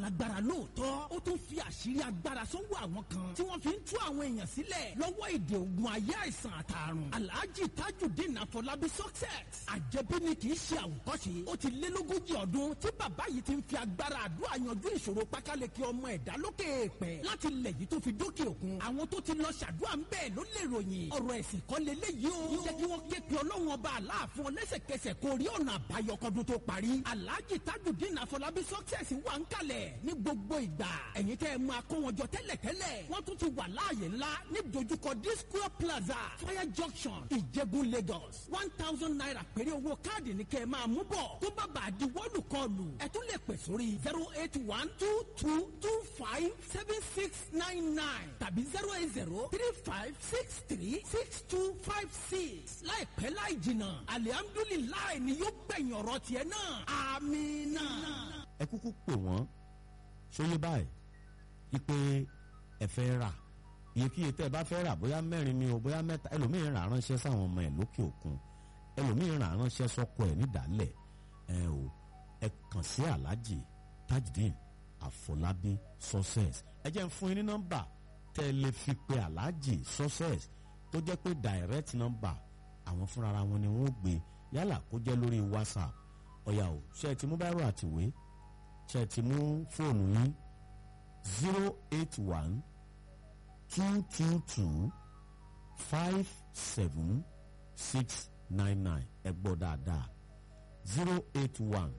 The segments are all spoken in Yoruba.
lágbára lóòótọ́ ó tún fi àṣírí agbára sọ́wọ́ àwọn kan tí wọ́n fi ń tú àwọn èèyàn sílẹ̀ lọ́wọ́ èdè ogun ayé àìsàn àtàrùn alhaji tajudeen afọlábí success àjẹbí ni kì í ṣe àwòkọ́ṣe ó ti lé lógójì ọdún tí bàbá yìí ti ń fi agbára àdúrà yanjú ìṣòro pákáleke ọmọ ẹ̀dá lókè èèpẹ̀ láti lẹ̀ yìí tó fi dókè òkun àwọn tó ti lọ ṣàdúrà ń bẹ́ẹ̀ ló lè ròyìn ọ̀rọ̀ ẹ̀sìn kọ́ leléyìí o jẹ́ kí wọ́n ké pe ọlọ́run ọba aláàfin ọlẹ́sẹ̀kẹsẹ̀ kó rí ọ̀nà àbáyọ kọ́dún tó parí alhaji tajudeen afọlábí success wà ń kalẹ̀ ní gbogbo ìgbà ẹ̀yin tẹ́ ẹ máa kó wọn jọ tẹ́lẹ̀tẹ́lẹ̀ wọ́n tún ti wà láàyè ńlá ní dojúkọ disco plaza fire junction ìjẹ̀bú lagos one thousand naira péré owó káàdì ní kẹ́ ẹ máa mú bọ̀ tó bá bàa di wọ́ọ̀lù kọlù ẹ tún lè pè sórí zero eight one two two two five seven six nine nine tàbí zero eight zero three five six three six two five six láìpẹ́ láì jìnnà alihamdulilayi ni yóò gbẹ̀yìn ọ̀rọ̀ tiẹ̀ náà amina. ẹ kúkú pè wọ́n sóyè báyìí wípé ẹ fẹ́ rà iyekíye tẹ́ ẹ bá fẹ́ rà bóyá mẹ́rin ni o bóyá mẹ́ta ẹlòmíín rà ránṣẹ́ sáwọn ọmọ ẹ̀ lókè òkun ẹlòmíín rà ránṣẹ́ sọ́kọ ẹ̀ nídàálẹ̀ ẹ o ẹ kàn sí aláàjì tajudeen àfọlábí success ẹ jẹ́ ń fún yín ní nọ́mbà tẹ́ ẹ lè fi pe aláàjì success tó jẹ́ pé direct number àwọn fúnra wọn ni wọ́n gbé yálà kó jẹ́ lórí whatsapp ọ̀yà o ṣe é ti mú báírò àtìwé ṣe é ti mú fóònù yín zero eight one two two two five seven six nine nine ẹ gbọ́ dáadáa zero eight one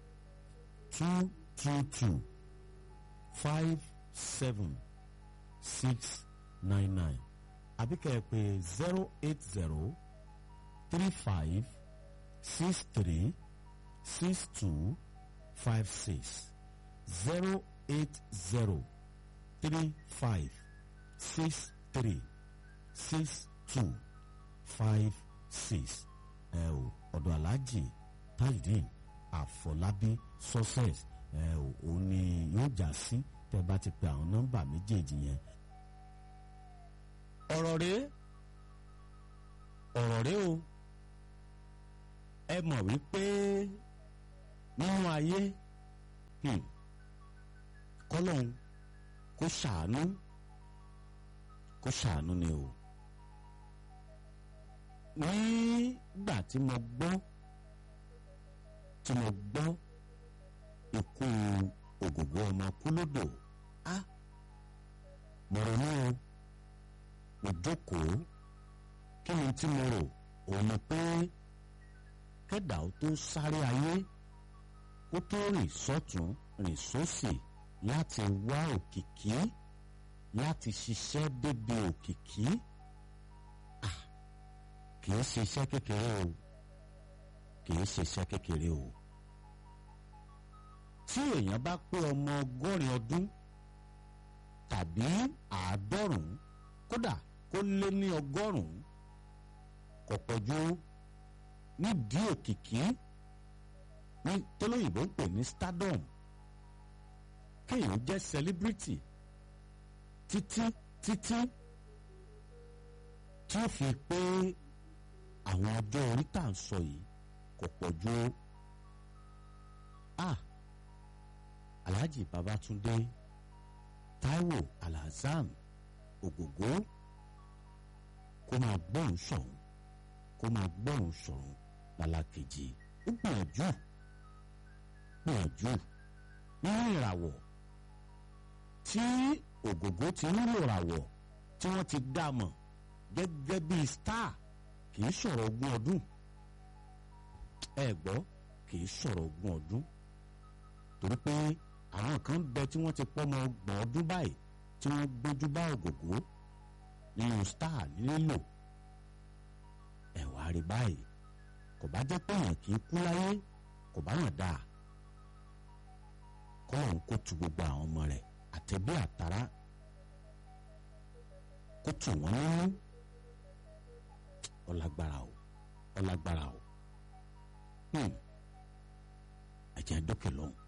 two two two five seven six nine nine àbí kẹ́ ẹ pè zero eight zero three five six three six two five six zero eight zero three five six three six two five six ẹ o ọ̀dọ̀ aláàjì tajudeen àfọlábí success ẹ o òun ni yóò já sí tẹ́ bá ti pe àwọn nọ́mbà méjèèjì yẹn. ọ̀rọ̀ rèé ọ̀rọ̀ rèé o ẹ mọ̀ wípé nínú ayé hmm, kọ́lọ́hún kó ṣàánú kó ṣàánú ni o nígbà tí mo gbọ́ tí mo gbọ́ ikú ògògbó ọmọ kúlódò á mo ronú o mo jókòó kí ni tí mo rò òun ni pé kẹ́dà ó tó sáré ayé kó tó rìn sọ́tún rìn sósì láti wá òkìkí láti ṣiṣẹ́ débi òkìkí ah kì í ṣe iṣẹ́ kékeré o kì í ṣe iṣẹ́ kékeré o tí èèyàn bá pé ọmọ ọgọ́rin ọdún tàbí àádọ́rùn-ún kódà kó lé ní ọgọ́rùn-ún kò pọ̀jù nídìí òkìkí ní tólóyìnbó ń pè ní stardom kéèyàn jẹ́ celebrity títí títí tí ó fi pé àwọn ọjọ́ orí tá à ń sọ yìí kò pọ̀ ju a Alhaji Babatunde Taiwo Alhassan Ògògó kó máa gbọ́rùn sọ̀hún kó máa gbọ́rùn sọ̀hún lálákejì ó gbìyànjú gbìyànjú nínú ìràwọ̀ tí Ògògó ti nílò ìràwọ̀ tí wọ́n ti dá mọ̀ gẹ́gẹ́ bíi star kì í sọ̀rọ̀ ogún ọdún ẹ gbọ́ kì í sọ̀rọ̀ ogún ọdún torí pé àwọn kan bẹ tí wọ́n ti pọ́mọ ọgbọ̀n ọdún báyìí tí wọ́n gbójú bá Ògògó nínú star nílò ẹ wá rí báyìí kò bá jẹ́ pé èèyàn kì í kú láyé kò bá yàn dáa kọ́lọ́hún kó tu gbogbo àwọn ọmọ rẹ̀ àtẹ̀bí àtàrà kó tù wọ́n nínú ọlágbára o ọlágbára o ẹ̀jẹ̀ dókè lọ́hùn.